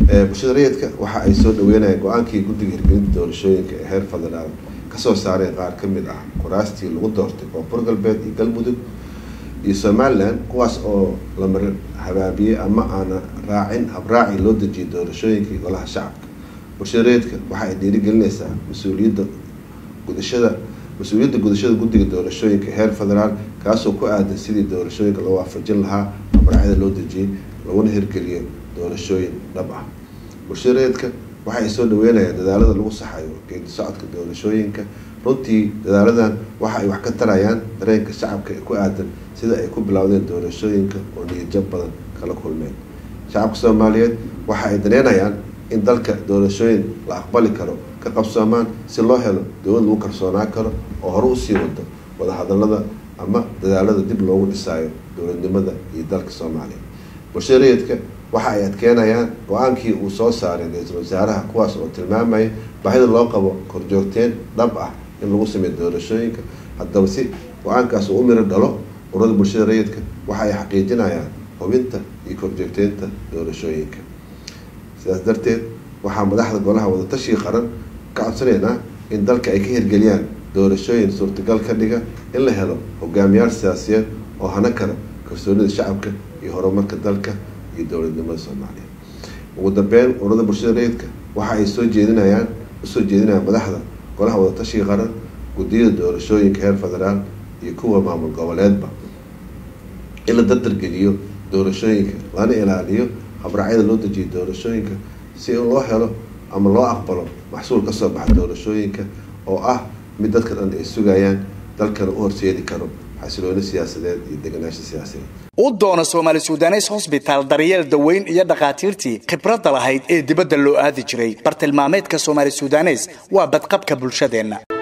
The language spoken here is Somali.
bulshada rayidka waxa ay soo dhaweynayaan go-aankii guddiga hirgelinta doorashooyinka ee heer federaal kasoo saareen qaar ka mid ah kuraastii lagu doortay koonfur galbeed iyo galmudug iyo somalilan kuwaas oo la mar habaabiyey ama aana raacin habraaci loo dejiyay doorashooyinkii golaha shacabka bulshada rayidka waxa ay dhiirigelinaysaa mas-uuliyadda gudashada mas-uuliyadda gudashada guddiga doorashooyinka heer federaal kaasoo ku aadan sidii doorashooyinka loo waafajin lahaa habraacyada loo dejiyey laguna hirgeliyo doorashooyin dhab ah bulshada rayidka waxa ay soo dhaweynayaan dadaalada lagu saxayo geedi socodka doorashooyinka runtii dadaaladan waxa ay wax ka tarayaan dareenka shacabka ee ku aadan sida ay ku bilowdeen doorashooyinka oo niyadjab badan kala kulmeen shacabka soomaaliyeed waxa ay daneynayaan in dalka doorashooyin la aqbali karo ka qabsoomaan si loo helo dowlad lagu kalsoonaan karo oo hore usii wado wadahadalada ama dadaalada dib loogu dhisaayo dowladnimada iyo dalka soomaaliya bulshada rayidka waxa ay adkeenayaan go-aankii uu soo saaray ra-iisul wasaaraha kuwaas oo tilmaamaya baahida loo qabo korjoogteen dhab ah in lagu sameeyo doorashooyinka haddaba si go-aankaas uu u miro dhalo ururada bulshada rayidka waxa ay xaqiijinayaan hubinta iyo korjoogteynta doorashooyinka sidaas darteed waxaa madaxda golaha wadatashiga qaran ka codsanaynaa in dalka ay ka hirgeliyaan doorashooyin suurtagal ka dhiga in la helo hogaamiyaal siyaasiyeed oo hana kara kalsoonida shacabka iyo horumarka dalka iyo dowladnimada soomaaliya ugu dambeyn ururada bulshada rayidka waxa ay soo jeedinayaan usoo jeedinayaan madaxda golaha wadatashiga qaran guddiyada doorashooyinka heer federaal iyo kuwa maamul goboleedba in la dardargeliyo doorashooyinka lana ilaaliyo habraacyada loo dejiyo doorashooyinka si in loo helo ama loo aqbalo maxsuul kasoo baxa doorashooyinka oo ah mid dadka dhan ay sugayaan dalkana u horseedi karo xasilooni siyaasadeed iyo deganaansha siyaasadeed u doono soomaali sudanes hosbitaal daryeel daweyn iyo dhakhaatiirtii khibradda lahayd ee dibadda loo aadi jiray bartilmaameedka soomaali sudanes waa badqabka bulshadeenna